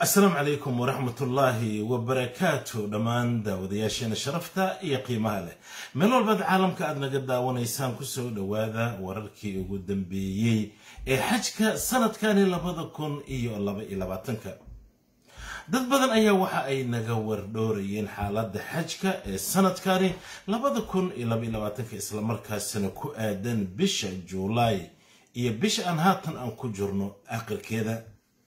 asalaamu calaykum waraxmatullaahi wabarakaatu dhammaan daawadayaasheena sharafta iyo qiimaha leh meel walbaad caalamka aad naga daawanaysaan kusoo dhowaada wararkii ugu dambeeyey ee xajka sanadkani labada kun iyo laba iyo labaatanka dad badan ayaa waxa ay naga wardhoorayeen xaaladda xajka ee sanadkani labada kun iyo laba iyo labaatanka islamarkaasina ku aadan bisha juulaay iyo bisha aan haatan aan ku jirno aakhirkeeda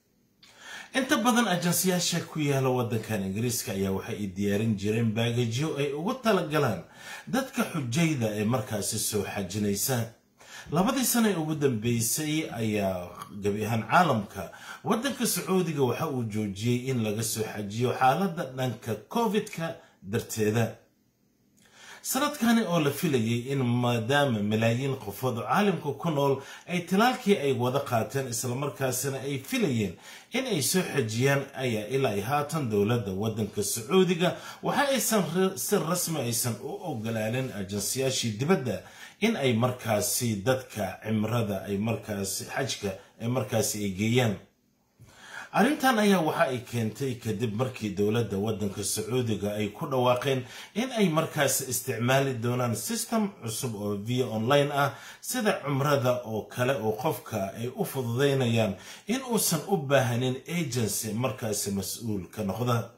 inta badan ajansiyaasha ku yaala waddankan ingiriiska ayaa waxa ay diyaarin jireen baagajyo ay ugu talagalaan dadka xujayda ee markaasi soo xajinaysa labadii sana ee ugu dambeysay ayaa gabi ahaan caalamka waddanka sacuudiga waxa uu joojiyey in laga soo xajiyo xaaladda dhanka covid-ka darteeda sanadkani oo la filayay in maadaama malaayiin qofood oo caalamka ku nool ay talaalkii ay wada qaateen islamarkaasina ay filayeen in ay soo xajiyaan ayaa ilaa ay haatan dowladda waddanka sacuudiga waxa aysan si rasmi aysan u ogolaanin ajansiyaashii dibadda in ay markaasi dadka cimrada ay markaasi xajka ay markaasi ay geeyaan arrintan ayaa waxa ay keentay kadib markii dowladda waddanka sacuudiga ay ku dhawaaqeen in ay markaasi isticmaali doonaan system cusub oo via online ah sida cumrada oo kale oo qofka ay u fududaynayaan in uusan u baahanin agency markaasi mas-uul ka noqda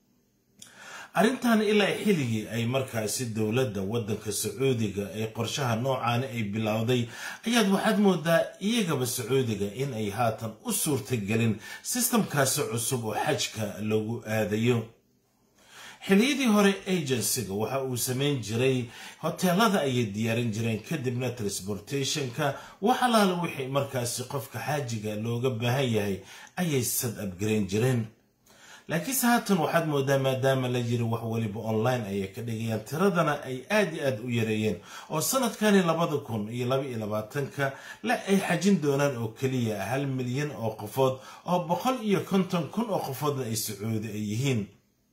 arrintan ilaa xilligii ay markaasi dowladda waddanka sacuudiga ee qorshaha noocaani ay bilowday ayaad waxaad moodaa iyagaba sacuudiga in ay haatan u suurtagelin sistamkaasi cusub oo xajka lagu aadayo xilliyadii hore agencyga waxa uu samayn jiray hoteelada ayay diyaarin jireen kadibna transportationka wax alaala wixii markaasi qofka xaajiga looga baahan yahay ayay sad abgarayn jireen laakiinse haatan waxaad moodaa maadaama la yiri wax weliba online ayay ka dhigayaan tiradana ay aad iyo aad u yareeyeen oo sanadkani labada kun iyo laba iyo labaatanka le ay xajin doonaan oo keliya hal milyan oo qofood oo boqol iyo konton kun oo qofoodna ay sacuudi ay yihiin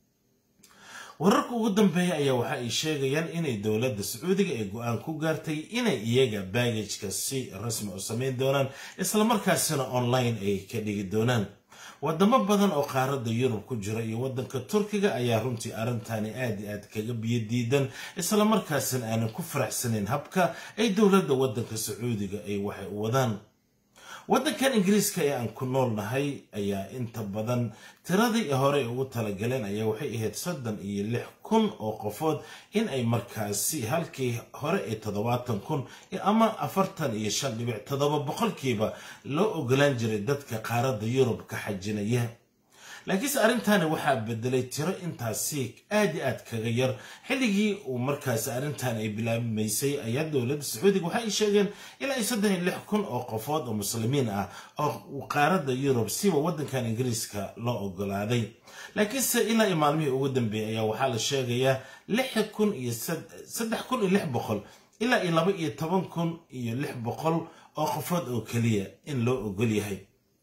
wararka ugu dambeeya ayaa waxa ay sheegayaan inay dowladda sacuudiga ay go-aan ku gaartay inay iyaga baagajka si rasmi u samayn doonaan islamarkaasina online ay ka dhigi doonaan wadamo badan oo qaaradda yurub ku jira iyo waddanka turkiga ayaa runtii arrintani aad i aad kaga biyo diidan islamarkaasina aanan ku faraxsanayn habka ay dowladda waddanka sacuudiga ay waxay u wadaan waddankan ingiriiska ee aan ku nool nahay ayaa inta badan tiradii hore ugu talagaleen ayaa waxay ahayd soddon iyo lix kun oo qofood in ay markaasi halkii hore ee toddobaatan kun ama afartan iyo shan dhibic toddoba boqolkiiba loo ogolaan jiray dadka qaaradda yurub ka xajinaya laakiinse arrintaani waxaa bedelay tiro intaasi aad i aad kaga yar xilligii uu markaasi arrintan ay bilaabmaysay ayaa dowladda sacuudiga waxa ay sheegeen ilaa iyo saddex iyo lix kun oo qofood oo muslimiin ah oo qaaradda yurub siba waddankan ingiriiska loo ogolaaday laakiinse ilaa iyo maalmihii ugu dambeeyay ayaa waxaa la sheegayaa lix kun iyo saddex kun iyo lix boqol ilaa iyo laba iyo toban kun iyo lix boqol oo qofood oo keliya in loo ogol yahay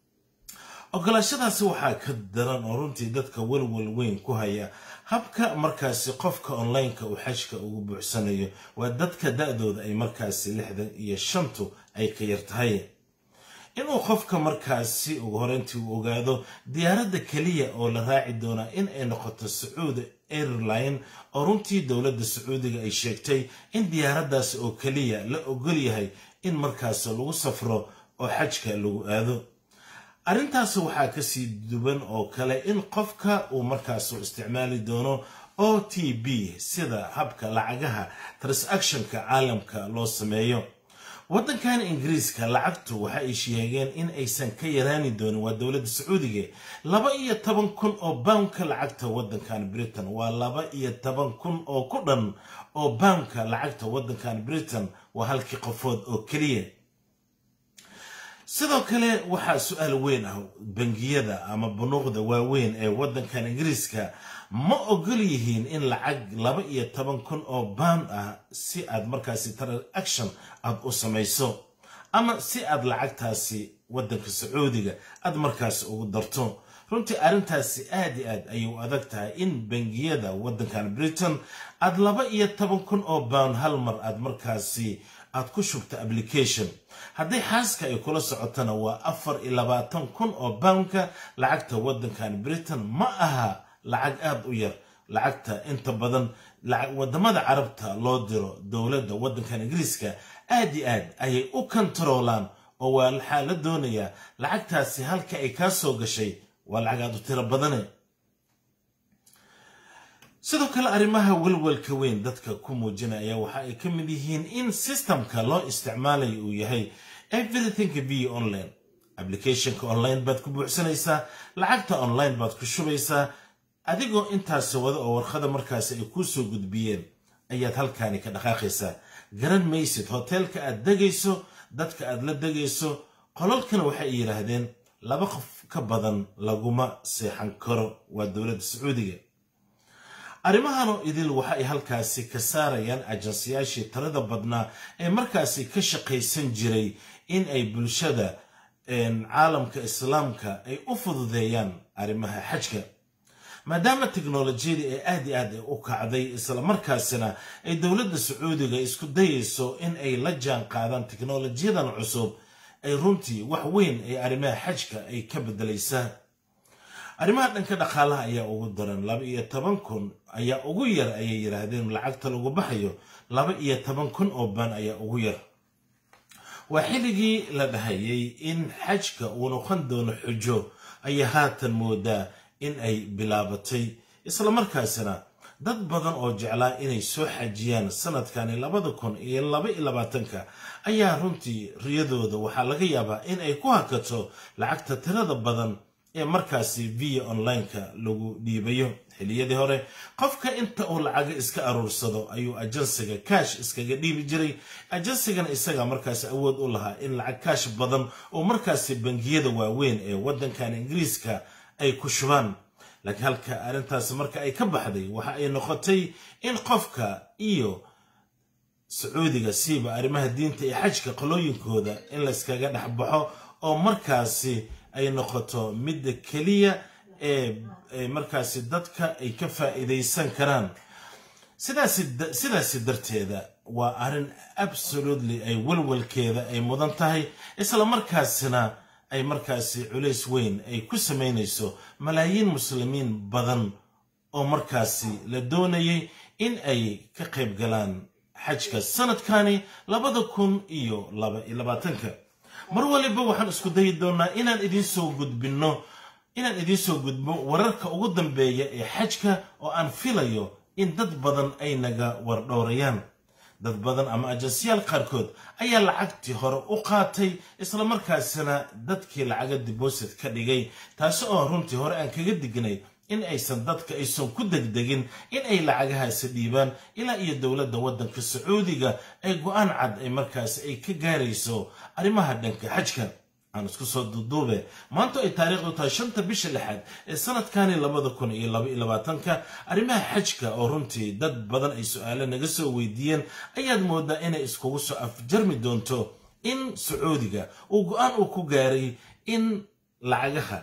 ogolaashadaasi waxaa ka daran oo runtii dadka welwel weyn ku haya habka markaasi qofka onlineka uu xajka ugu buuxsanayo waa dadka da-dooda ay markaasi lixdan iyo shantu ay ka yar tahay inuu qofka markaasi ugu horeyntii uu ogaado diyaaradda keliya oo la raaci doonaa in ay noqoto sacuudi airline oo runtii dowladda sacuudiga ay sheegtay in diyaaraddaasi oo keliya la ogol yahay in markaasi lagu safro oo xajka lagu aado arrintaas waxaa kasii duwan oo kale in qofka uu markaas isticmaali doono o t b sida habka lacagaha transactionka caalamka loo sameeyo waddankan ingiriiska lacagtu waxa ay sheegeen in aysan ka yaraani doonin waa dowladda sacuudiga laba iyo toban kun oo boundka lacagta waddankan britain waa laba iyo toban kun oo ku dhan oo boundka lacagta waddankan britain waa halkii qofood oo keliya sidoo kale waxaa su-aal weyn ah bangiyada ama bunuuqda waaweyn ee waddankan ingiriiska ma ogol yihiin in lacag laba iyo toban kun oo bound ah si aad markaasi transaction aad u samayso ama si aad lacagtaasi waddanka sacuudiga aad markaasi ugu darto runtii arrintaasi aad i aad ayay u adag tahay in bangiyada waddankan britain aad laba iyo toban kun oo bound hal mar aad markaasi aad ku shubto application hadday xaaska ay kula socotona waa afar iyo labaatan kun oo boundka lacagta waddankan britain ma aha lacag aada u yar lacagta inta badan wadamada carabta loo diro dowladda waddankan ingiriiska aad iyo aad ayay u kontaroolaan oo waa waxaa la doonayaa lacagtaasi halka ay kaa soo gashay waa lacag aad u tiro badane sidoo kale arrimaha welwelka weyn dadka ku muujinaya waxa ay ka mid yihiin in systemka loo isticmaalayo uu yahay everything v online applicationka online baad ku buuxsanaysaa lacagta online baad ku shubaysaa adigoo intaasi wada oo warqada markaasi ay kuu soo gudbiyeen ayaad halkaani ka dhaqaaqaysaa garan maysid hoteelka aad degayso dadka aad la degayso qolalkana waxay yidhaahdeen laba qof ka badan laguma seexan karo waa dowladda sacuudiga arrimahanoo idil waxa ay halkaasi ka saarayaan ajansiyaashii talada badnaa ee markaasi ka shaqaysan jiray in ay bulshada caalamka islaamka ay u fududeeyaan arrimaha xajka maadaama teknolojiyadii ay aad i aad u kacday islamarkaasina ay dowladda sacuudiga isku dayayso in ay la jaan qaadaan teknolojiyadan cusub ay runtii wax weyn ee arrimaha xajka ay ka bedelaysaa arrimaha dhanka dhaqaalaha ayaa ugu daran laba iyo toban kun ayaa ugu yar ayay yidhaahdeen lacagta lagu baxayo laba iyo toban kun oo baan ayaa ugu yar waa xilligii la dhahayay in xajka uu noqon doono xujo ayaa haatan moodaa in ay bilaabatay islamarkaasina dad badan oo jeclaa inay soo xajiyaan sanadkani labada kun iyo laba iyo labaatanka ayaa runtii riyadooda waxaa laga yaabaa in ay ku hakato lacagta tirada badan ee markaasi via online-ka lagu dhiibayo xiliyadii hore qofka inta uu lacaga iska aruursado ayuu ajansiga kaash iskaga dhiibi jiray ajansigana isaga markaasi awood u lahaa in lacag kaash badan oo markaasi bangiyada waaweyn ee waddankan ingiriiska ay ku shubaan laakiin halka arrintaasi marka ay ka baxday waxa ay noqotay in qofka iyo sacuudiga siiba arrimaha diinta iyo xajka qolooyinkooda in layskaga dhex baxo oo markaasi ay noqoto midda keliya ee markaasi dadka ay ka faa'iidaysan karaan sidaasi darteeda waa arrin absolutely ay walwalkeeda ay mudan tahay isla markaasina ay markaasi culays weyn ay ku samaynayso malaayiin muslimiin badan oo markaasi la doonayay in ay ka qayb galaan xajka sanadkani labada kun iyo laba iyo labaatanka mar waliba waxaan isku dayi doonaa inaan idinsoo gudbinno inaan idinsoo gudbo wararka ugu dambeeya ee xajka oo aan filayo in dad badan ay naga wardhowrayaan dad badan ama ajansiyaal qaarkood ayaa lacagtii hore u qaatay islamarkaasina dadkii lacaga diboosit ka dhigay taasi oo runtii hore aan kaga dignay in aysan dadka aysan ku degdegin in ay lacagahaasi dhiibaan ilaa iyo dowladda waddanka sacuudiga ay go-aan cad ay markaasi ay ka gaarayso arrimaha dhanka xajka aan isku soo duuduube maanta ay taariikhdu tahay shanta bisha lixaad ee sanadkani labada kun iyo laba iyo labaatanka arrimaha xajka oo runtii dad badan ay su-aalo naga soo weydiiyeen ayaad moodaa inay iskugu soo afjarmi doonto in sacuudiga uu go-aan uu ku gaaray in lacagaha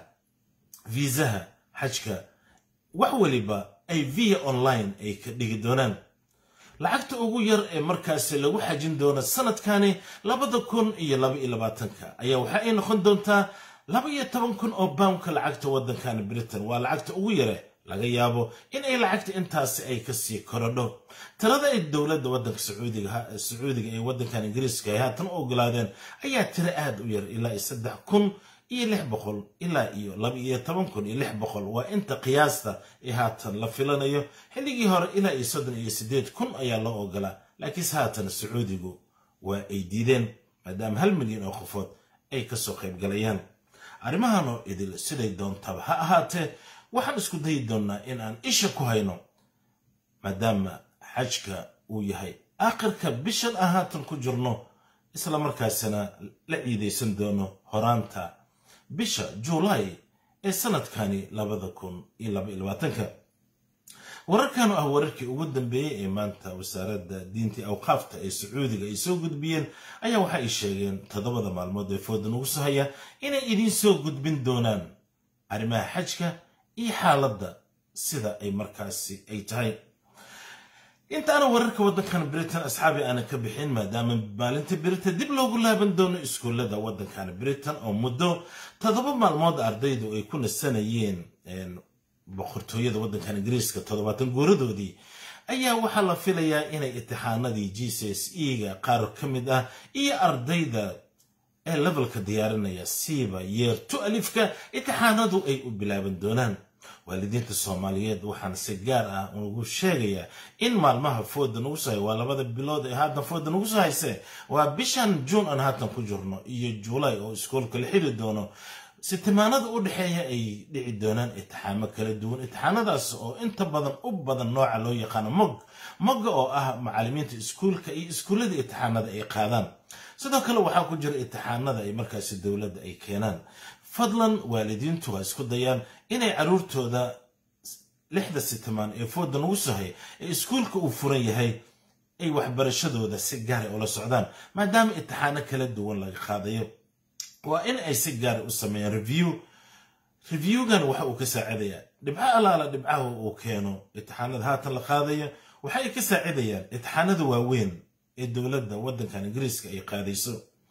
viisaha xajka wax weliba ay via online ay ka dhigi doonaan lacagta ugu yar ee markaasi lagu xajin doono sanadkani labada kun iyo laba iyo labaatanka ayaa waxa ay noqon doontaa laba iyo toban kun oo boundka lacagta waddankan britain waa lacagta ugu yare laga yaabo in ay lacagta intaasi ay kasii korodho tirada ay dowladda waddanka sacuudiga sacuudiga ee waddankan ingiriiska ay haatan u ogolaadeen ayaa tiro aada u yar ilaa iyo saddex kun iyo lix boqol ilaa iyo laba iyo toban kun iyo lix boqol waa inta qiyaasta ee haatan la filanayo xilligii hore ilaa iyo soddon iyo siddeed kun ayaa loo ogolaa laakiinse haatan sacuudigu waa ay diideen maadaama hal milyan oo qofood ay kasoo qayb galayaan arrimahanoo idil siday doontaba ha ahaatee waxaan isku dayi doonnaa in aan isha ku hayno maadaama xajka uu yahay aakhirka bishan aan haatan ku jirno isla markaasina la ciidaysan doono horaanta bisha juulaay ee sanadkani labada kun iyo laba iyo labaatanka wararkan oo ah wararkii ugu dambeeyey ee maanta wasaaradda diintii awqaafta ee sacuudiga ay soo gudbiyeen ayaa waxa ay sheegeen toddobada maalmood ee fooda nugu soo haya inay idiin soo gudbin doonaan arrimaha xajka iyo xaaladda sida ay markaasi ay tahay intaana wararka waddankan britain asxaabi aanan ka bixin maadaama maalinta britain dib loogu laaban doono iskuullada waddankan britain oo muddo toddoba maalmood ardaydu ay ku nasanayeen boqortooyada waddankan ingiriiska toddobaatan guuradoodii ayaa waxaa la filayaa inay itixaanadii g c s e ga qaar ka mid ah iyo ardayda ee levelka diyaarinaya siiba yeer tu alifka itixaanadu ay u bilaaban doonaan waalidiinta soomaaliyeed waxaan si gaar ah ugu sheegayaa in maalmaha fooda nagu soo hay waa labada bilood ee haatan fooda nagu soo hayse waa bishan juun aan haatan ku jirno iyo juulay oo iskoolka la xiri doono sitimaanada u dhexeeya ay dhici doonaan itixaamo kala duwan itixaanadaas oo inta badan u badan nooca loo yaqaano mog mogga oo ah macallimiinta iskuulka iyo iskuullada itixaanada ay qaadaan sidoo kale waxaa ku jira itixaanada ay markaasi dowladda ay keenaan fadlan waalidiintu waa isku dayaan inay caruurtooda lixda sitimaan ee fooda nagu sohay ee iskuulka uu furan yahay ay waxbarashadooda si gaara ula socdaan maadaama itixaano kala duwan laga qaadayo waa in ay si gaara u sameeyaan review reviewgan waxa uu ka saacidayaa dhibco allaala dhibcaha uu keeno itixaanada haatan la qaadayo waxa ay ka saacidayaan itixaanada waaweyn ee dowladda waddankan ingiriiska ay qaadayso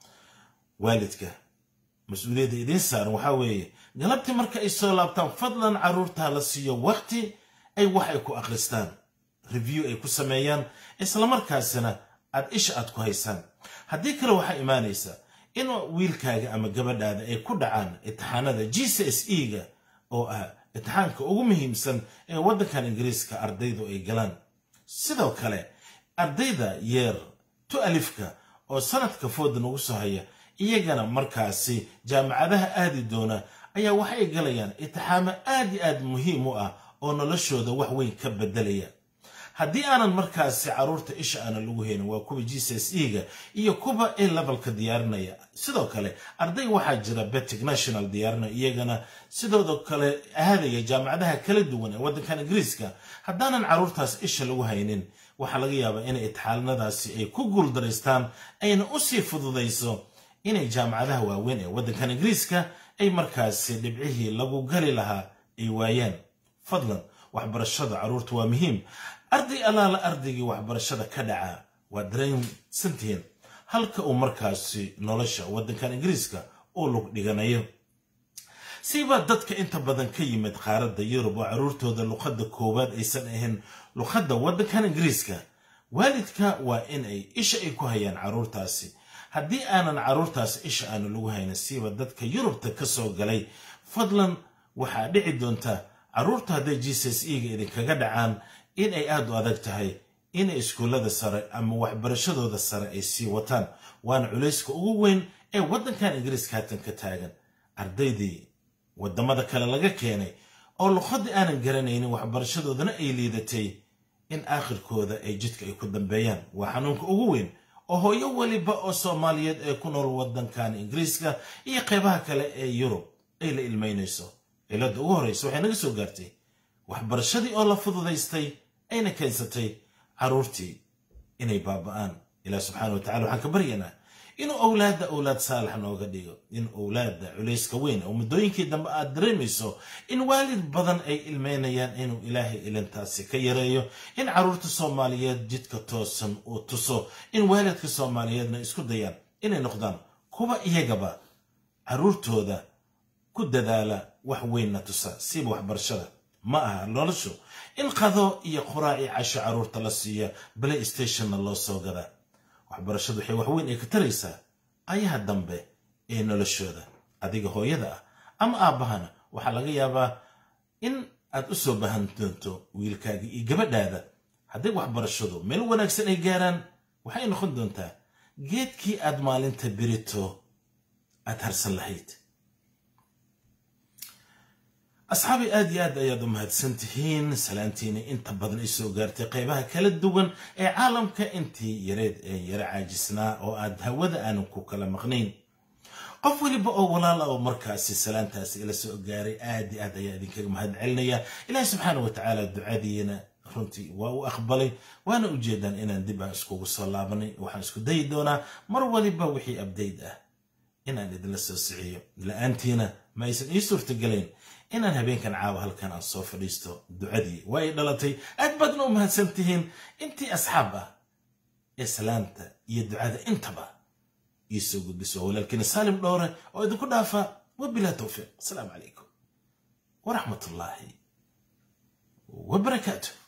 waalidka mas-uuliyadda idiin saaran waxaa weeye galabtii marka ay soo laabtaan fadlan carruurtaa la siiyo waqti ay wax ay ku akhristaan review ay ku sameeyaan islamarkaasina aad isha aad ku haysaan haddii kale waxaa imaanaysa in wiilkaaga ama gabadhaada ay ku dhacaan itixaanada g c s e ga oo ah itixaanka ugu muhiimsan ee waddankan ingiriiska ardaydu ay galaan sidoo kale ardayda yeer tu alifka oo sanadka fooda nagu soo haya iyagana markaasi jaamacadaha aadi doona ayaa waxay galayaan itixaamo aad iyo aad muhiim u ah oo noloshooda wax weyn ka bedelaya haddii aanan markaasi carruurta isha aanan lagu haynin waa kuwa g c s e ga iyo kuwa a levelka diyaarinaya sidoo kale arday waxaa jira betic national diyaarinaya iyagana sidoo kale aadaya jaamacadaha kala duwan ee waddankan ingiriiska haddaanan carruurtaas isha lagu haynin waxaa laga yaabaa inay itixaanadaasi ay ku guuldaraystaan ayna usii fududayso inay jaamacadaha waaweyn ee waddankan ingiriiska ay markaasi dhibcihii lagu gali lahaa ay waayaan fadlan waxbarashada carruurta waa muhiim arday allaala ardaygii waxbarashada ka dhaca waa dareensantihiin halka uu markaasi nolosha waddankan ingiriiska uu lug dhiganayo siibaa dadka inta badan ka yimid qaaradda yurub oo carruurtooda luqadda koowaad aysan ahayn luqadda waddankan ingiriiska waalidka waa in ay isha ay ku hayaan carruurtaasi haddii aanan carruurtaas isha aanu lagu haynin siiba dadka yurubta ka soo galay fadlan waxaa dhici doonta carruurta hadday g c s e ga idinkaga dhacaan in ay aada u adag tahay inay iskuullada sare ama waxbarashadooda sare ay sii wataan waana culayska ugu weyn ee waddankan ingiriiska haatan ka taagan ardaydii waddamada kale laga keenay oo luqadii aanan garanaynin waxbarashadoodana ay liidatay in aakhirkooda ay jidka ay ku dambeeyaan waa xanuunka ugu weyn oo hooyo weliba oo soomaaliyeed ee ku nool waddankan ingiriiska iyo qeybaha kale ee yurub ay la ilmaynayso cilada ugu horreysa waxay naga soo gaartay waxbarashadii oo la fududaystay ayna keensatay carruurtii inay baaba'aan ilaah subxaana wa tacala waxaan ka baryaynaa inuu owlaadda owlaad saalax nooga dhigo in owlaadda culayska weyn oo muddooyinkii dambe aad dareemayso in waalid badan ay ilmeynayaan inuu ilaahay ilintaasi ka yareeyo in carruurta soomaaliyeed jidka toosan uu tuso in waalidka soomaaliyeedna isku dayaan inay noqdaan kuwa iyagaba carruurtooda ku dadaala wax weynna tusa siiba waxbarashada ma aha noloshu in qado iyo quraaci casho carruurta la siiya play stationna loo soo gadaa waxbarashadu waxay wax weyn ay ka taraysaa ayaha dambe ee noloshooda adiga hooyada ah ama aabbahana waxaa laga yaabaa in aad u soo bahan doonto wiilkaaga iyo gabadhaada hadday waxbarashadu meel wanaagsan ay gaaraan waxay noqon doontaa geedkii aad maalinta berito aad harsan lahayd asxaabi aad iyo aad ayaad u mahadsan tihiin salaantiina inta badan ay soo gaartay qaybaha kala duwan ee caalamka intii yareed ee yaro caajisnaa oo aad hawada aanan ku kala maqnayn qof weliba oo walaal ah oo markaasi salaantaasi ila soo gaaray aad iyo aad ayaa idinkaga mahad celinaya ilaahi subxaana wa tacaala ducadiina runtii waa u aqbalay waana ujeedaan inaan dib aan iskugu soo laabanay waxaan isku dayi doonaa mar waliba wixii abdayd ah inaan idinla soo siciyo la-aantiina ma aysan ii suurtagelayn inaan habeenkan caawa halkan aan soo fadhiisto ducadii waa ay dhalatay aad baadna u mahadsan tihiin intii asxaab ah ee salaamta iyo ducada intaba iisoo gudbiso walaalkiina saalim dhowre oo idinku dhaafa wabilaa towfiiq asalaamu calaykum waraxmat ullaahi wabarakaatu